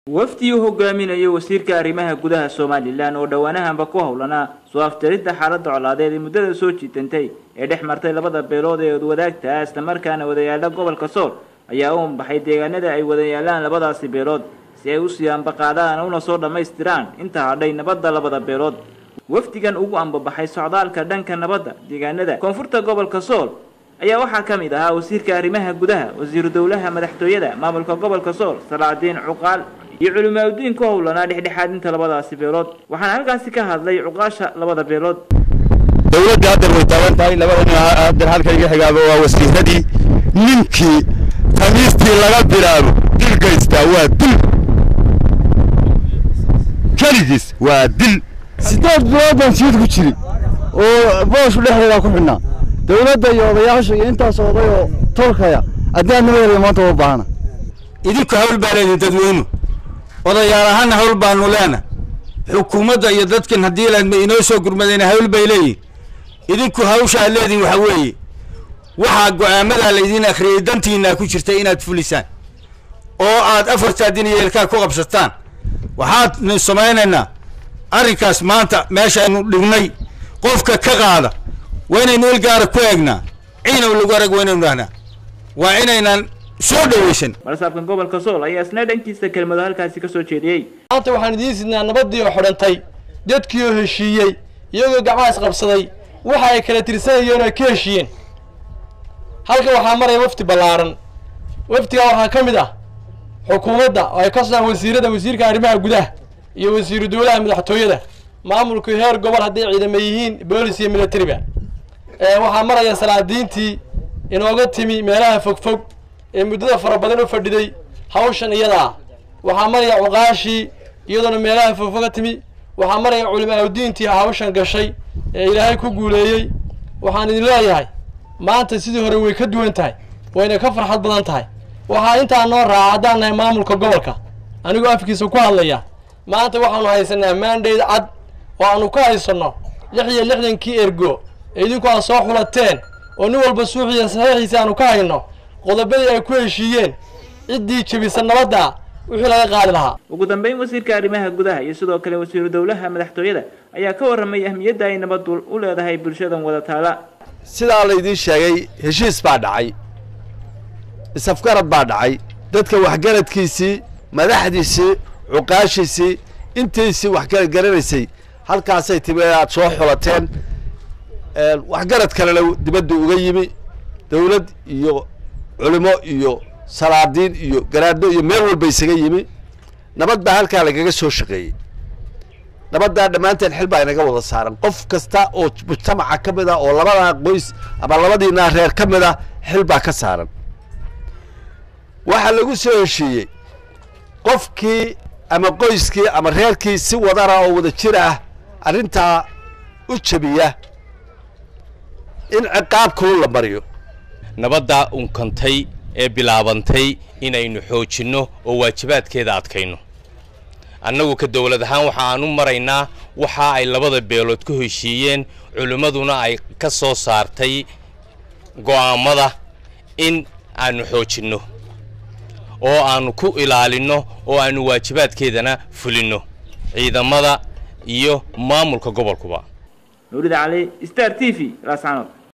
wafdi uu hogaaminayo wasiirka arrimaha gudaha somalilan oo dhowaanahanba ku howlanaa soo afjaridda xaaladda colaadeed ee muddada soo jiitantay ee dhex martay labada beelood ee odwadaagta islamarkaana wadayaala gobolka sool ayaa u ambaxay deegaanada ay wadayaalaan labadaasi beelood si ay usii ambaqaadaan una soo dhammaystiraan inta hadhay nabadda labada beelood wafdigan ugu ambabaxay socdaalka dhanka nabadda deegaanada koonfurta gobolka sool ayaa waxaa ka mid ahaa wasiirka arrimaha gudaha wasiiru dowlaha madaxtooyada maamulka gobolka sool salaadiin cuqaal iyo culimaadudiin ku howlanaa dhexdhexaadinta labadaasi beelood waxaana halkaasi ka hadlay cuqaasha labada beelood dowladda haddeer way taagan tahay labada nin haddeer halka iga xigaaba waa wasiiradii ninkii tamiistii laga bilaabo dil gaystaa waa dil keligiis waa dil sideed bilood baan siid ku jiri oo booshu dhexdeedaa ku xidhnaa dowladda iyo odayaasha iyo intaas oday oo tolkaya haddii nimadeeda maanta uma baahana idinku hawl baa leedin dadweynu odayaal ahaana hawl baanu leena xukuumadda iyo dadkan haddii laadma inoo soo gurmadayna hawl bay leeyihin idinku hawsha aad leedihin waxa weeye waxaa go'aamadaa laydiin akhriyey dantiinaa ku jirta inaad fulisaan oo aad afartaa din iyo ilkaa ku qabsataan waxaadnu samaynaynaa arrinkaas maanta meesha aynu dhignay qofka ka qaada waa inaynu ilgaara ku eegnaa ciinow lagu arag waa inaynu dhahnaa waa inaynan soo dhawaysan balsaabkan gobolka sool ayaa isna dhankiisa kelmado halkaasi kasoo jeediyey maanta waxaan idiin sidnaa nabaddii oo xidhantay dadkii oo heshiiyey iyagoo gacmahaas qabsaday waxa ay kala tirsanayeen oo ay ka heshiiyeen halkan waxaa maraya wafdi ballaaran wafdigaa waxaa ka mid ah xukuumadda oo ay ka socdaan wasiirada wasiirka arrimaha gudaha iyo wasiiru dowlaha madaxtooyada maamulku heer gobol hadday ciidamo yihiin boolis iyo militariba waxaa maraya salaadiintii inooga timi meelaha fogfog ee muddada fara badan u fadhiday hawshan iyadaa waxaa maraya cuqaashii iyadoona meelaha fogfog ka timi waxaa maraya culimaaudiintii hawshan gashay ee ilaahay ku guuleeyey waxaan idin leeyahay maanta sidii hore way ka duwan tahay wayna ka farxad badan tahay waxaa intaa noo raaca haddaan nahay maamulka gobolka anigoo afkiisa ku hadlaya maanta waxaanu haysanaa maandhayd cad oo aanu ka haysanno lix iyo lixdankii ergo ee idinku aad soo xulateen oo nin walba suuxiya saxiixiisa aanu ka hayno qodobadii ay ku heshiiyeen ciddii jebisa nabadda wixii laga qaadi lahaa ugu dambeyn wasiirka arrimaha gudaha iyo sidoo kale wasiiru dowlaha madaxtooyada ayaa ka warramay ahmiyadda ay nabaddu u leedahay bulshadan wada taala sidaa laydiin sheegay heshiis baa dhacay isafgarad baa dhacay dadka waxgaradkiisii madaxdiisii cuqaashiisii intiisii waxgarad garanaysay halkaasay timi aad soo xulateen waxgarad kalena dibadda uga yimi dawlad iyo culimo iyo salaadiin iyo garaadho iyo meel walba isaga yimi nabad baa halkaa lagaga soo shaqeeyey nabaddaa dhammaanteen xil baa inaga wada saaran qof kasta oo mujtamaca ka mid a oo labadaa qoys ama labadiinaa reer ka mid a xil baa ka saaran waxaa lagu soo heshiiyey qofkii ama qoyskii ama reerkii si wadana oo wada jir ah arrintaa u jabiya in ciqaab kulun la mariyo nabaddaa unkantay ee bilaabantay inaynu xoojinno oo waajibaadkeeda adkayno annagu ka dowlad ahaan waxa aan u maraynaa waxa ay labada beelood ku heshiiyeen culimmaduna ay ka soo saartay go'aammada in aanu xoojinno oo aanu ku ilaalinno oo aanu waajibaadkeedana fulinno ciidamada iyo maamulka gobolkuba nuurida cali star t v laascanood